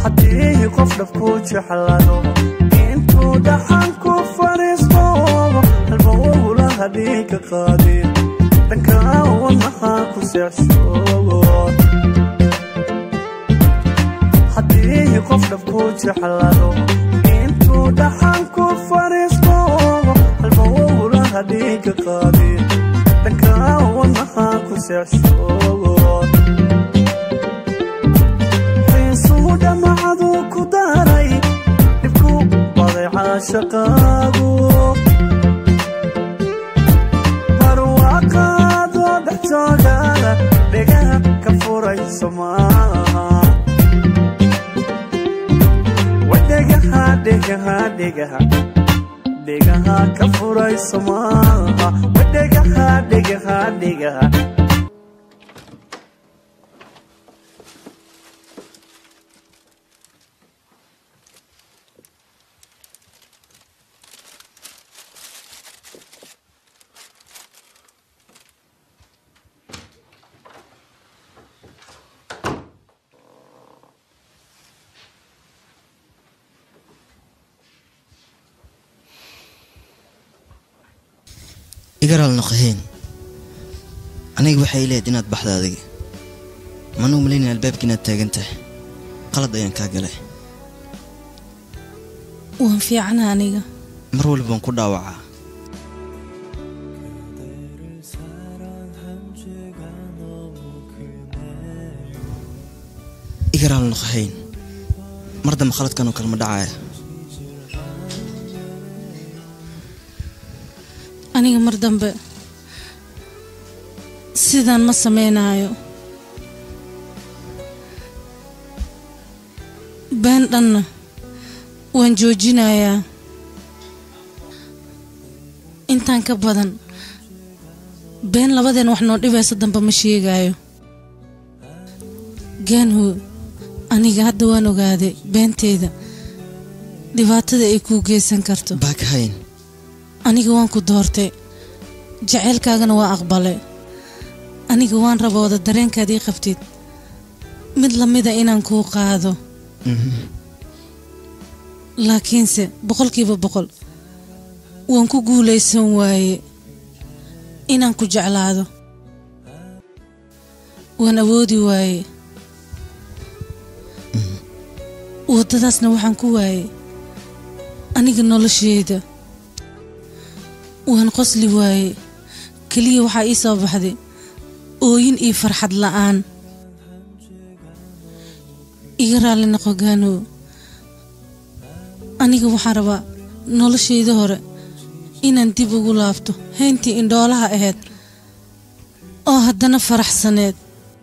haddii qof dhabku jeclado intuu dhaxan ku fadhiisto halba ugulaha dhiiga qaadin dhanka wadnaha ku seexshoogo haddii qof dhabku jeclado intuu dhaxan ku fadhiisto halba ugulaha dhiiga qaadin dhanka wadnaha ku seexshoogo xiisuu dhamacadu ku daray dhibku baday caashaqaagu barwaaqaadoo dhex joogana dhegaha ka furayso maaha wadhegaha dhegaha dhegaha dhegaha ka furayso maaha wadhegaha dhegaha dhegaha igaraal noqoheen aniga waxay leed inaad baxda adiga manuu malaynaya albaabka inaad taagan tahay qalad ayaan kaa galay waan fiicana aniga mar walba waan ku dhaawacaa igaraal noqohayn mar dambe khaladkan oo kale ma dhacaya aniga mar dambe sidaan ma samaynayo been dhanna waan joojinayaa intaan ka badan been labadeen wax noo dhibaysa dambe ma sheegayo gaanhu aniga hadda waan ogaaday beenteeda dhibaatada ay kuu geysan karto baakahayn aniga waan ku doortay jaceylkaagana waa aqbalay aniga waan rabooda dareenkaad ii qabtid mid lamida inaan kuu qaado laakiinse boqolkiiba boqol waan ku guulaysan waaye inaan ku jeclaado waan awoodi waaye waddadaasna waxaan ku waayey aniga nolosheeda waan qosli waaye keliya waxaa ii soo baxday ooyin iyo farxad la'aan iga raalli noqo gaanow aniga waxaan rabaa noloshayda hore inaan dib ugu laabto hayntii indhoolaha ahayd oo haddana faraxsaneed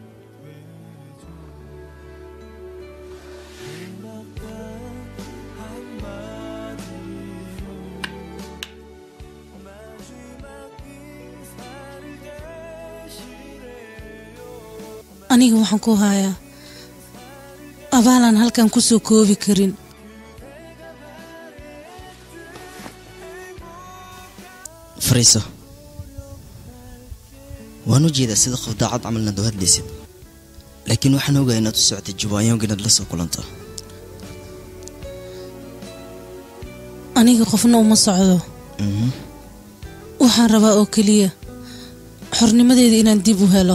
aniga waxaan ku hayaa abaalaan halkan ku soo koobi karin fariiso waan u jeedaa sida qof daacad camal inaad u hadlaysid laakiin waxaan ogahay inaad u socotay jawaanyoonka inaad la soo kulanto aniga qofna uma socdo waxaan rabaa oo keliya xornimadeeda inaan dib u helo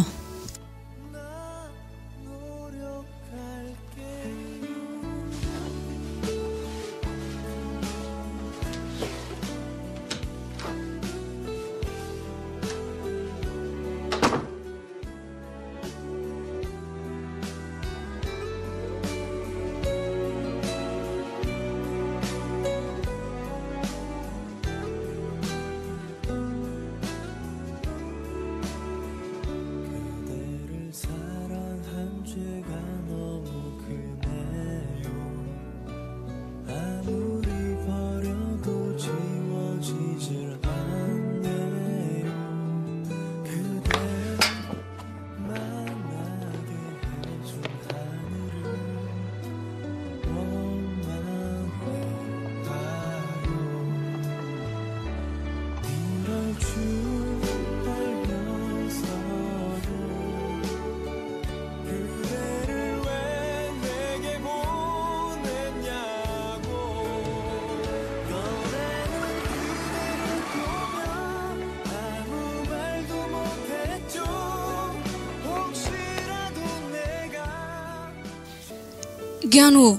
gaanwo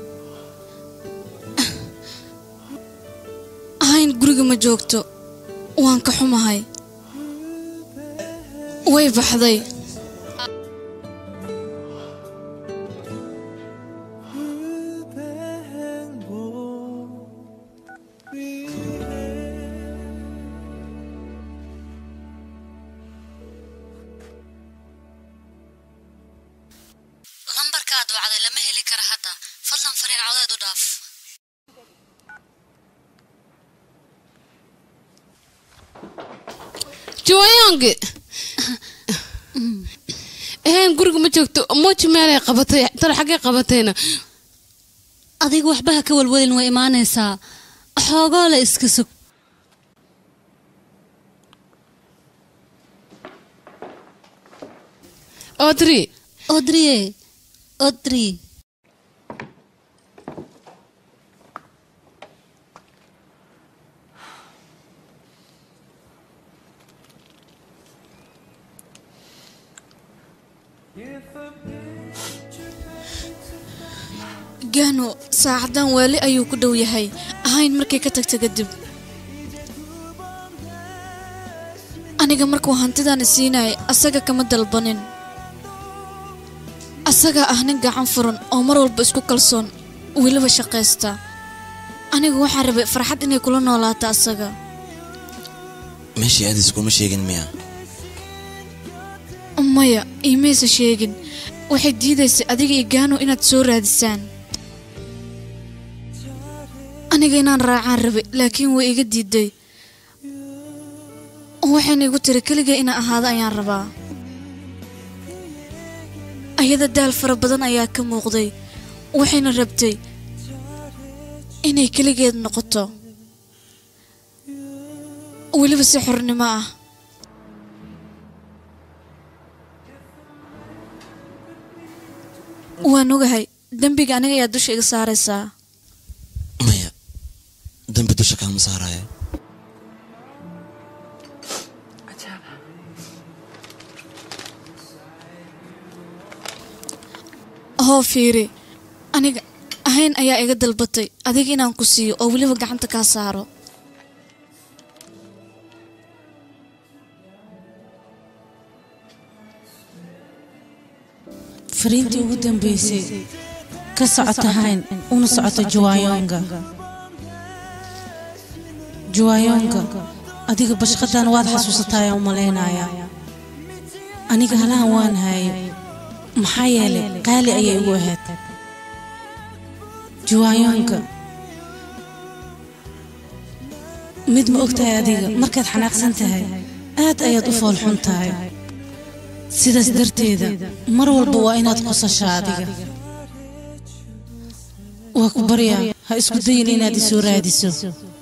ahayn guriga ma joogto waan ka xumahay way baxday lambarka aad wacday lama heli kara hadda fadlan fariin codeed u dhaaf jooyaange eheen guriga ma joogto mooji meelay qabatay talo xaggay qabatayna adiga waxba ha ka walwalin way imaanaysaa xoogoo le iska sug odri odriye odri gaano saacadan waali ayuu ku dhow yahay ahayn markay ka tagta kadib aniga markuu hantidan isiinayay asaga kama dalbanin asagaa ah nin gacan furan oo mar walba isku kalsoon weliba shaqaysta anigu waxaan rabay farxad inay kula noolaato asaga meeshii aadis kuma sheegin miya maya iimaysa sheegin waxay diidaysay adiga iyo gaano inaad soo raadisaan aniga inaan raacaan rabay laakiin way iga diiday waxayna igu tiri keliga inaan ahaado ayaan rabaa ayada daal fara badan ayaa ka muuqday waxayna rabtay inay keligeed noqoto weliba si xornimo ah waan ogahay dembiga aniga ayaa dusha iga saaraysaa maya dambi dusha kaama saaraayo hoo fiiri aniga ahayn ayaa iga dalbatay adiga inaan ku siiyo oo weliba gacanta kaa saaro fariintii ugu dambeysay ka socota hayn una socota juwaayonga juwaayonga adiga bashqadan waad xasuusataaya u malaynayaa aniga halahan waan haayay maxaa yeelay qaali ayay igu ahayd juwaayonga mid ma og tahay adiga markaad xanaaqsan tahay aad ayaad u foolxun tahay sidaas darteeda mar walba waa inaad qosashaa adiga waa ku baryaa ha isku dayin inaad isoo raadiso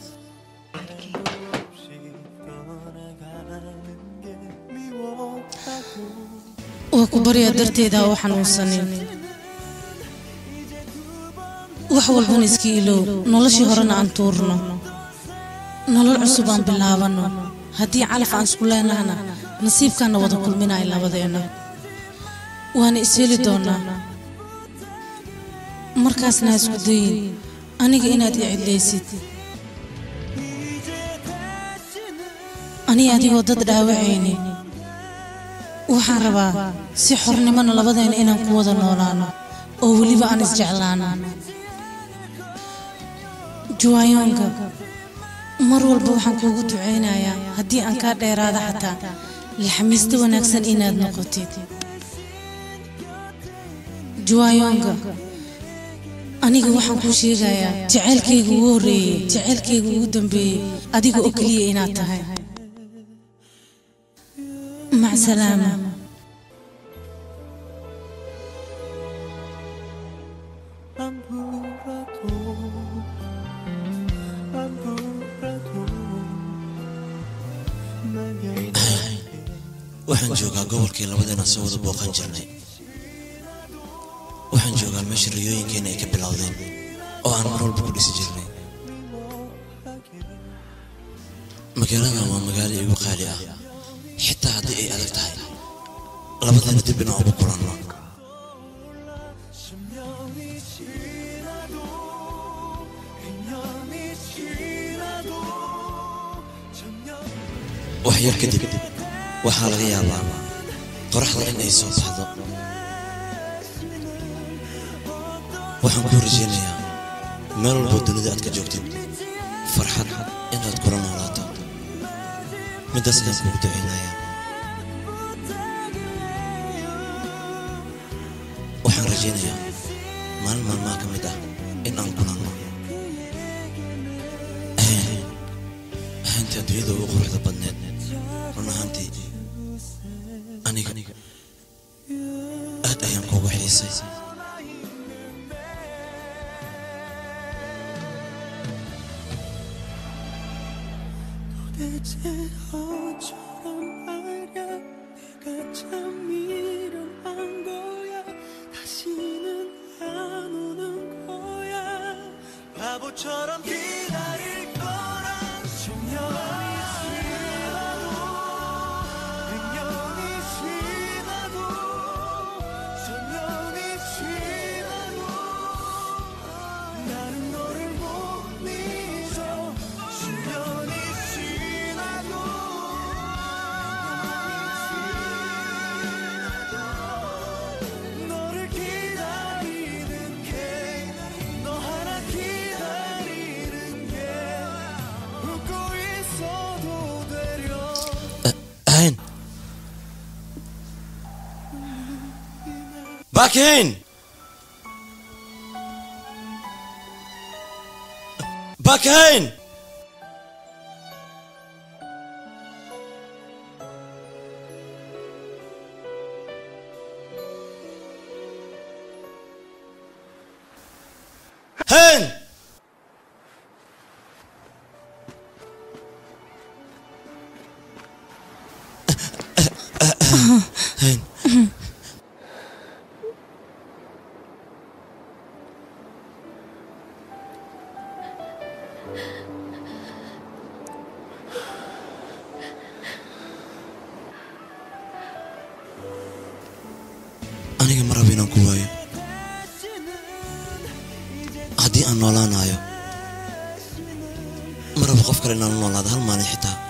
waa ku baryaa darteeda ha u xanuunsanin wax walbana iska ilow noloshii horena aan tuurno nolol cusub aan bilaabanno haddii calaf aan isku leenahna nasiibkaana wada kulminaya labadeenna waana is heli doonaa markaasna ha isku dayin aniga inaad i cidlaysid aniga adigoo dad dhaawacayni waxaan rabaa si xornimona labadeena inaan ku wada noolaano oo weliba aan isjeclaano juwaayonga mar walba waxaan kuugu ducaynayaa haddii aan kaa dheeraada xataa laxamiista wanaagsan inaad noqotid juwaayonga aniga waxaan kuu sheegayaa jaceylkayga ugu horreeyey jaceylkayga ugu dambeeyey adiga oo keliya inaad tahay mac salaama waxaan joogaa gobolkii labadeena soo wada booqan jirnay waxaan joogaa meesha riyooyinkeena ay ka bilowdeen oo aan mar walba ku dhisi jirnay magaaladan waa magaalo igu qaali ah xitaa haddii ay adag tahay labadeena dib inaan ugu kulanno wax yar kadib waxaa laga yaabaa qoraxda in ay soo baxdo waxaan kuu rajaynayaa meel walboo dunida aad ka joogtid farxad inaad kula noolaato middaas ayaan kugu ducaynayaa waxaan rajaynayaa maalin maalmaha ka mid ah in aan kulanno ahayn ahayntii adduunyada ugu quruxda badneed run ahaantii aniga aad ayaan kuugu xiisay 대체 어처럼 말야 내가 참 일어난 거야 다시는 안 오는 거야 바보처럼 기다릴 거란 천년이 지나도 백년이 지나도 천년이 지나도 나는 너를 못 잊어 수년이 지나도 너를 기다리는 게 너 하나 기다리는 게 웃고 있어도 되려 ahayn bakayn bakayn hayn hayn aniga ma rabo inaan ku waayo haddii aan noolaanayo ma rabo qof kale inaan la noolaado hal maalin xitaa